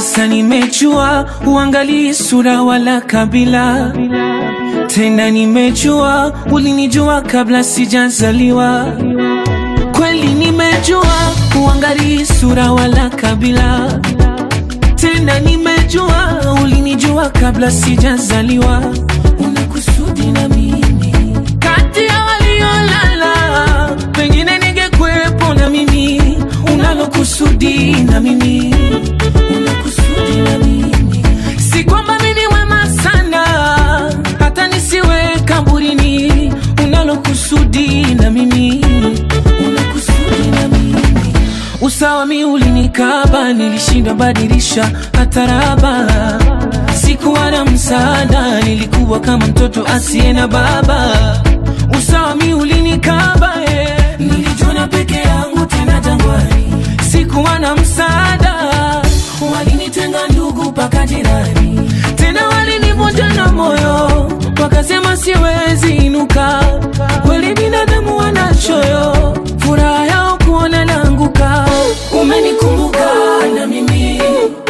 Sasa nimejua uangalii sura wala kabila tena, nimejua ulinijua kabla sijazaliwa. Kweli nimejua uangalii sura wala kabila tena, nimejua ulinijua kabla sijazaliwa. Una kusudi na mimi kati ya waliolala, pengine ningekuwepo na mimi. Unalo kusudi na mimi, una kusudi na mimi, si kwamba mimi ni wema sana hata nisiwe kaburini. Unalo kusudi na mimi, una kusudi na mimi Usawa mi ulinikaba, nilishindwa badilisha hata raba. Sikuwa na msaada, nilikuwa kama mtoto asiye na baba. Usawa mi ulinikaba, eh. Nilijiona peke yangu tena jangwani, sikuwa na msaada, walinitenga ndugu mpaka jirani, tena walinivunja na moyo, wakasema siwezi inuka. Kweli binadamu wanachoyo, furaha yao kuona naanguka. Umenikumbuka na mimi,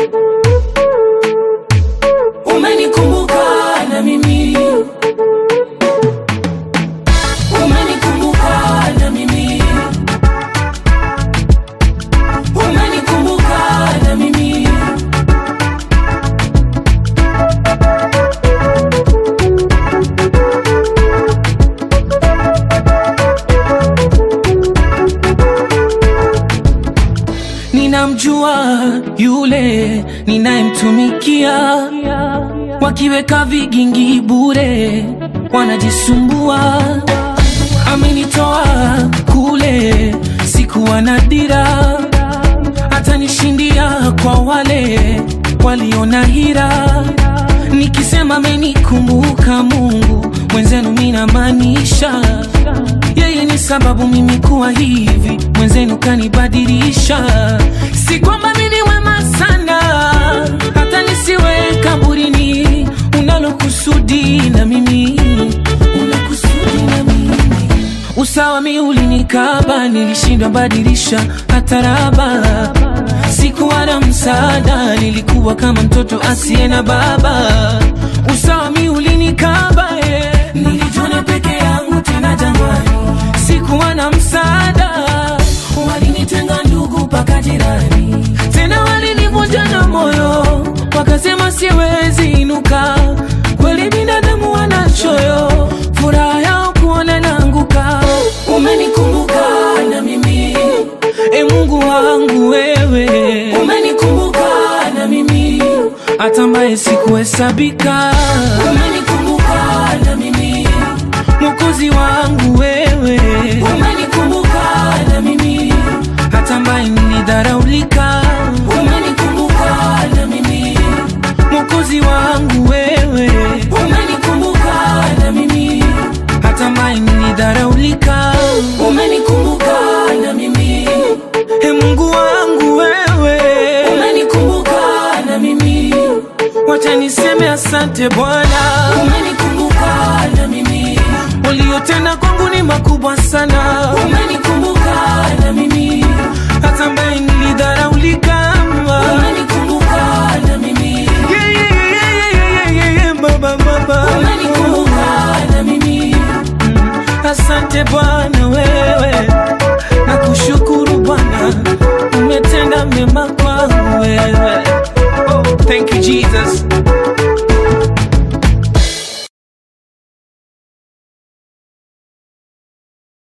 umenikumbuka na mimi, umenikumbuka na mimi, umenikumbuka na mimi. Ninamjua yule ninayemtumikia, wakiweka vigingi bure wanajisumbua. Amenitoa kule, sikuwa na dira, atanishindia kwa wale waliona hira. Nikisema amenikumbuka Mungu mwenzenu, minamaanisha yeye ni sababu mimi kuwa hivi, mwenzenu kanibadilisha. Si kwamba mimi ni wema sana hata nisiwe kaburini. Unalo kusudi na mimi, una kusudi na mimi. Usawa mi ulinikaba, nilishindwa badilisha hata raba. Sikuwa na msaada, nilikuwa kama mtoto asiye na baba. Usawa mi ulinikaba, eh. Nilijiona peke yangu tena jangwani, sikuwa na msaada, walinitenga ndugu mpaka jirani, tena walinivunja na moyo, wakasema siwezi inuka. Kweli binadamu wanachoyo, furaha yao kuona naanguka. Umenikumbuka na mimi, e Mungu wangu wewe, umenikumbuka na mimi, hata ambaye sikuhesabika. Umenikumbuka na mimi, Mwokozi wangu wewe, umenikumbuka na mimi, hata ambaye nilidharaulika. Umenikumbuka na mimi, Mwokozi wangu wewe, umenikumbuka na mimi, hata ambaye nilidharaulika. Umenikumbuka na mimi, e Mungu wangu wewe, umenikumbuka na mimi, wacha niseme asante Bwana, umenikumbuka na mimi, uliyotenda kwangu ni makubwa sana, umenikumbuka na mimi, hata ambaye nilidharaulika, umenikumbuka na mimi, yeah, yeah, yeah, yeah, yeah, yeah, yeah, baba, baba, umenikumbuka na mimi, asante Bwana wewe